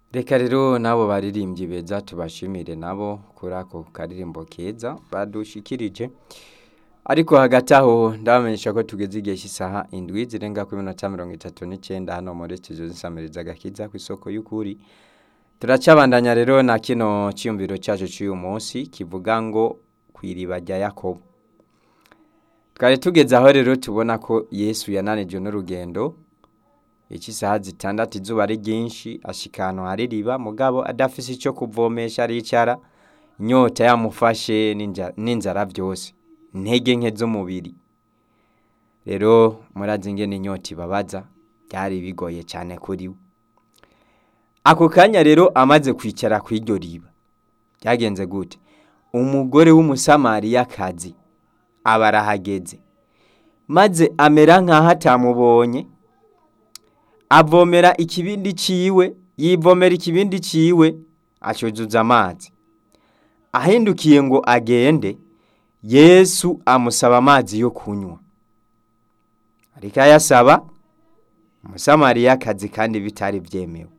Reka rero n'abo baririmbyi beza tubashimire nabo kuri ako karirimbo keza badushikirije ariko hagati aho ndabamenyesha ko tugeze igihe cy'isaha indwi zirenga kuri minota mirongo itatu n'icyenda hano muri studio zisamiriza agakiza ku isoko y'ukuri turacabandanya rero na kino cyiyumviro cyacu cy'uyu munsi kivuga ngo ku iriba rya yakobo twari tugeze aho rero tubona ko yesu yananijwe n'urugendo icy'isaha zitandatu izuba ari ryinshi ashika ahantu hari iriba mugabo adafise icyo kuvomesha aricara inyota yamufashe n'inja- n'inzara byose intege nke z'umubiri rero murazi ingene inyota ibabaza byari bigoye cyane kuri we ako kanya rero amaze kwicara ku iryo riba byagenze gute umugore w'umusamariyakazi aba arahageze maze amera nk'aho atamubonye avomera ikibindi ciwe yivomera ikibindi ciwe acuzuza amazi ahindukiye ngo agende yesu amusaba amazi yo kunywa ariko ayasaba umusamariyakazi kandi bitari byemewe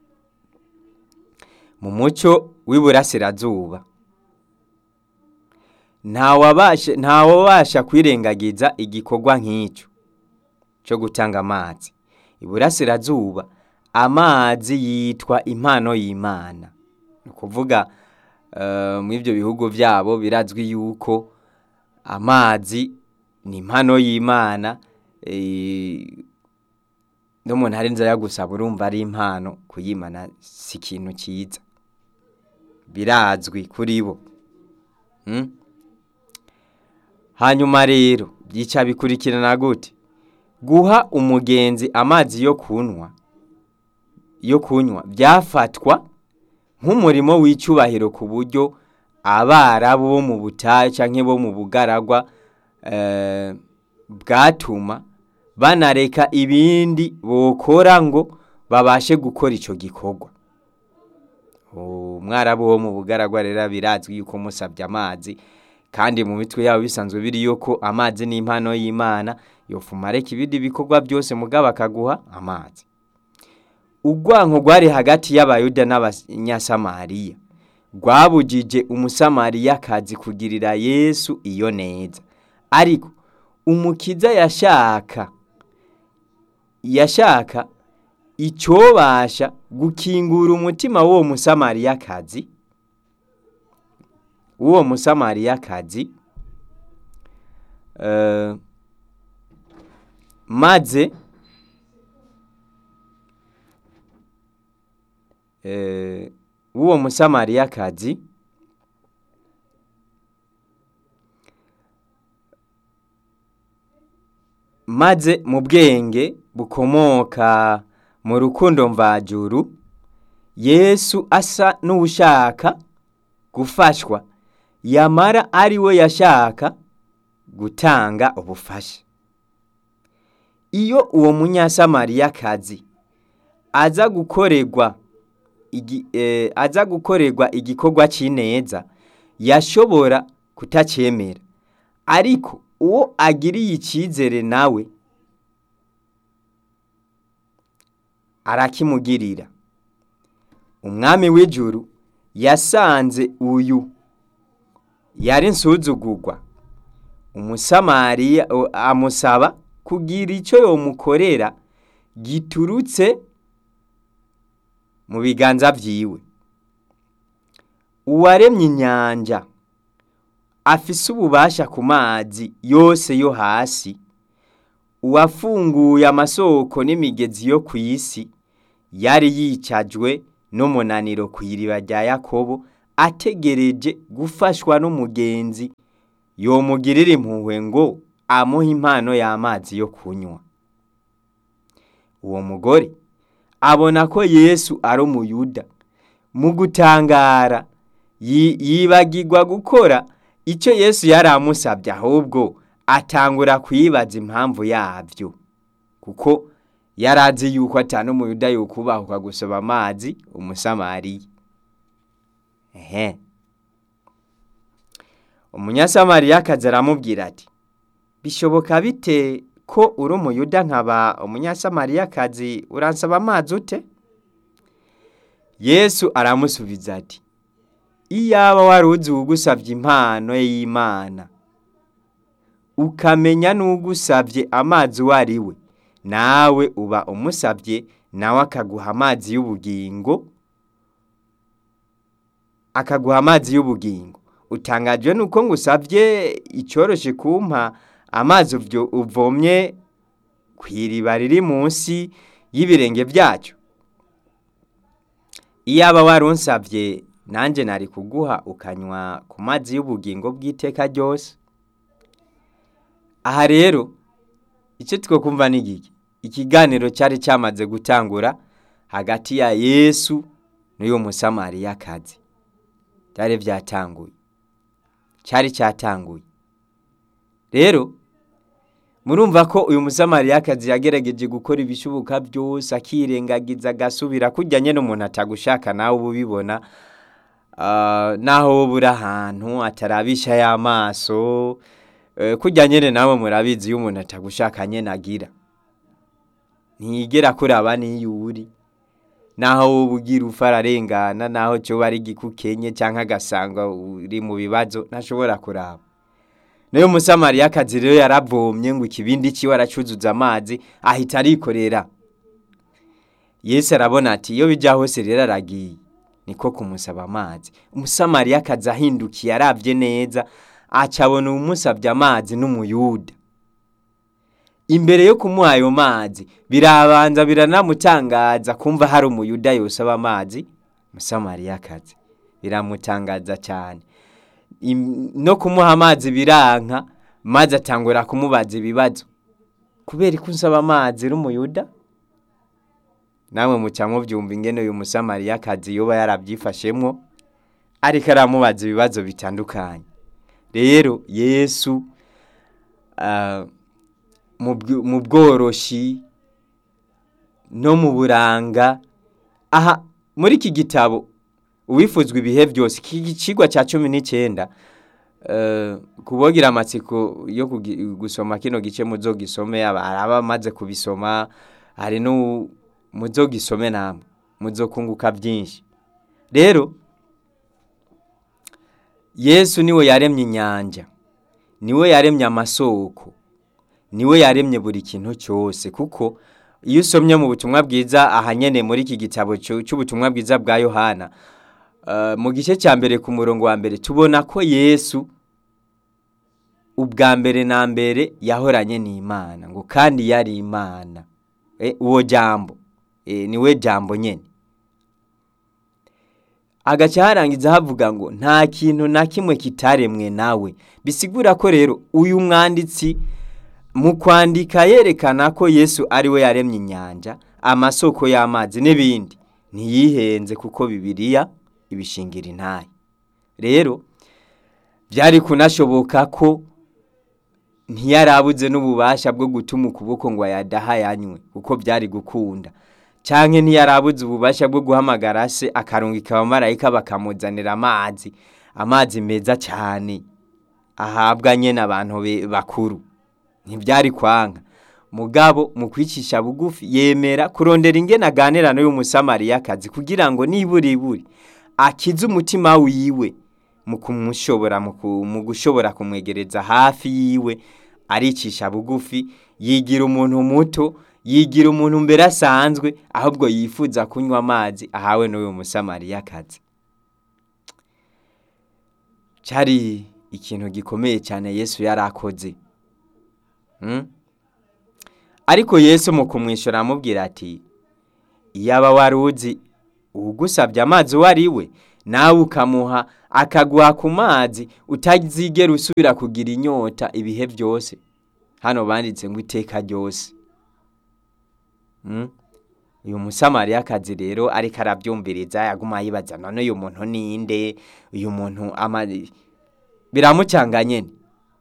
mu muco w'iburasirazuba ntawabasha ntawabasha kwirengagiza igikorwa nk'icyo cyo gutanga amazi iburasirazuba amazi yitwa impano y'imana ni ukuvuga eh, mu ibyo bihugu byabo birazwi yuko amazi ni impano y'imana eh, n'umuntu ari nzara gusaba urumva ari impano kuyimana si ikintu cyiza birazwi kuri bo Mm? hanyuma rero byica bikurikirana gute guha umugenzi amazi yo kunywa yo kunywa byafatwa nk'umurimo w'icyubahiro ku buryo abarabu bo mu butayu cyangwa bo mu bugaragwa eh, bwatuma banareka ibindi bokora ngo babashe gukora icyo gikorwa umwarabu wo mu bugaragwa rero birazwi yuko musabye amazi kandi mu mitwe yabo bisanzwe biri yuko amazi ni impano y'imana yofuma areka ibindi bikorwa byose mugabo akaguha amazi urwanko rwari hagati y'abayuda n'abanyasamariya rwabujije umusamariyakazi kugirira yesu iyo neza ariko umukiza yashaka yashaka icyobasha gukingura umutima w'uwo musamariyakazi w'uwo musamariyakazi eh, maze eh, w'uwo musamariyakazi maze mu bwenge bukomoka mu rukundo mvajuru yesu asa n'ushaka gufashwa yamara ari we yashaka gutanga ubufasha iyo uwo munyasamariyakazi aza gukorerwa igi- eh, aza gukorerwa igikorwa cy'ineza yashobora kutacyemera ariko uwo agiriye icyizere nawe arakimugirira umwami w'ijuru yasanze uyu yari nsuzugurwa umusamariya o- amusaba kugira icyo yomukorera giturutse mu biganza byiwe uwaremye inyanja afise ububasha ku mazi yose yo hasi uwafunguye amasoko n'imigezi yo ku isi yari yicajwe n'umunaniro ku iriba rya yakobo ategereje gufashwa n'umugenzi yomugirira impuhwe ngo amuhe impano y'amazi yo kunywa uwo mugore abona ko yesu ari umuyuda mu gutangara yi- yibagirwa gukora icyo yesu yari amusabye ahubwo atangura kuyibaza impamvu yabyo kuko yari azi yuko atanu umuyuda yukubahuka gusaba amazi umusamariya ehe umunyasamariyakazi aramubwira ati bishoboka bite ko uri umuyuda nkaba umunyasamariyakazi uransaba amazi ute yesu aramusubiza ati iyaba wari uzi uwugusabye impano y'imana ukamenya n'ugusabye amazi uwo ari we nawe uba umusabye nawe akaguha amazi y'ubugingo akaguha amazi y'ubugingo utangajwe nuko ngusabye icyoroshe kumpa amazi uvomye ku iriba riri munsi y'ibirenge byacyo iyaba wari unsabye nanjye nari kuguha ukanywa ku mazi y'ubugingo bw'iteka ryose aha rero icyo twakumva ni iki ikiganiro cyari cyamaze gutangura hagati ya yesu n'uyu musamariyakazi byari byatanguye cyari cyatanguye rero murumva ko uyu musamariyakazi yagerageje gukora ibishoboka byose akirengagiza agasubira kujya nyine umuntu atagushaka nawe uba ubibona naho wowe uri ahantu atarabisha y'amaso kujya nyine nawe murabizi iyo umuntu atagushaka nyine agira ntiyigera kuraba n'iyo uri naho wowe ugira ufa ararengana naho cyo ari igikukenye cyangwa agasanga uri mu bibazo ntashobora kuraba niyo musamariyakazi rero yaravomye ngo ikibindi cyiwe aracuzuza amazi ahita arikorera yesu arabona ati iyo bijya hose rero aragiye niko kumusaba amazi umusamariyakazi ahindukiye arabye neza acabona umusabye amazi n'umuyuda imbere yo kumuha ayo mazi birabanza biranamutangaza kumva hari umuyuda yosaba amazi musamariyakazi biramutangaza cyane no kumuha amazi biranka maze atangura kumubaza ibibazo kubera ko usaba amazi n'umuyuda namwe muca mubyumva ingene uyu musamariyakazi yoba yarabyifashemwo ariko aramubaza ibibazo bitandukanye rero yesu mu bworoshi no mu buranga aha muri iki gitabo uwifuzwa ibihe byose iki kigwa cya cumi n'icyenda kubogira amatsiko yo gusoma kino gice muzo gisome aba amaze kubisoma hari muzo gisome namwe muzo kunguka byinshi rero yesu niwe yaremye inyanja niwe yaremye amasoko niwe yaremye buri kintu cyose kuko iyo usomye mu butumwa bwiza ahanyene muri iki gitabo cy'ubutumwa bwiza bwa yohana mu gice cya mbere ku murongo wa mbere tubona ko yesu ubwa mbere na mbere yahoranye n'imana ngo kandi yari imana uwo jambo niwe jambo nyine agace harangiza havuga ngo nta kintu na kimwe kitaremwe nawe bisigura ko rero uyu mwanditsi mu kwandika yerekana ko yesu ari we yaremye inyanja amasoko y'amazi n'ibindi ntiyihenze kuko bibiriya ibishingira intaye rero byari kunashoboka ko ntiyarabuze n'ububasha bwo gutuma ukuboko ngo ayadaha yanywe kuko byari gukunda cyangwa ntiyarabuze ububasha bwo guhamagara se akarungika abamarayika bakamuzanira amazi amazi meza cyane ahabwa nyine abantu bakuru ntibyari kwanga mugabo mu kwicisha bugufi yemera kurondera ingene aganira n'uyu musamariyakazi kugira ngo nibura iburi akize umutima wiwe mu kumushobora mu gushobora kumwegereza hafi yiwe aricisha bugufi yigira umuntu muto yigira umuntu mbere asanzwe ahubwo yifuza kunywa amazi ahawe n'uyu musamariyakazi cyari ikintu gikomeye cyane yesu yari akoze ariko yesu mu kumwishyura amubwira ati iyaba wari uzi ugusabye amazi uwo ari we nawe ukamuha akaguha ku mazi utazigera usubira kugira inyota ibihe byose hano banditse ngo iteka ryose uyu musamariyakazi rero ariko arabyumviriza yaguma yibaza none uyu muntu ninde uyu muntu biramucanga nyine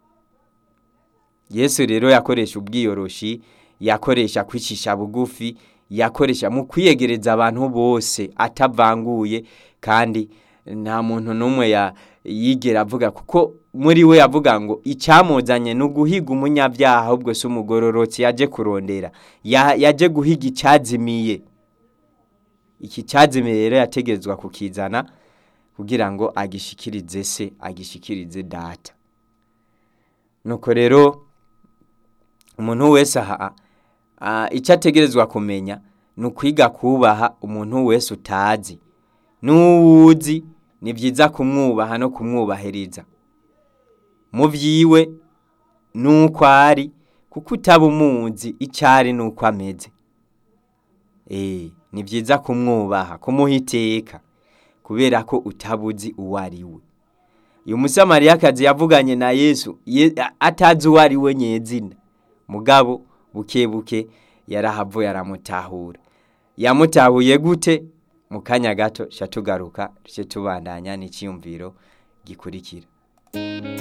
yesu rero yakoresha ubwiyoroshi yakoresha kwicisha bugufi yakoresha mu kwiyegereza abantu bose atavanguye kandi nta muntu n'umwe yigera avuga kuko muri we yavuga ngo icyamuzanye ni uguhiga umunyabyaha ahubwo si umugororotsi yaje kurondera yaje guhiga icyazimiye iki cyazimiye rero yategerezwa kukizana kugira ngo agishikirize se agishikirize data nuko rero umuntu wese aha ah, icyo ategerezwa kumenya ni ukwiga kubaha umuntu wese utazi n'uwuzi ni byiza kumwubaha no kumwubahiriza mu byiwe n'uko ari kuko utaba umuzi icyo ari n'uko ameze Eh, ni byiza kumwubaha kumuha iteka kubera ko utabuzi uwo ari we uyu musamariyakazi yavuganye na yesu ye- atazi uwo ari we nyezina mugabo buke buke yarahavuye aramutahura yamutahuye gute mu kanya gato tugaruka tubandanya n'icyiyumviro gikurikira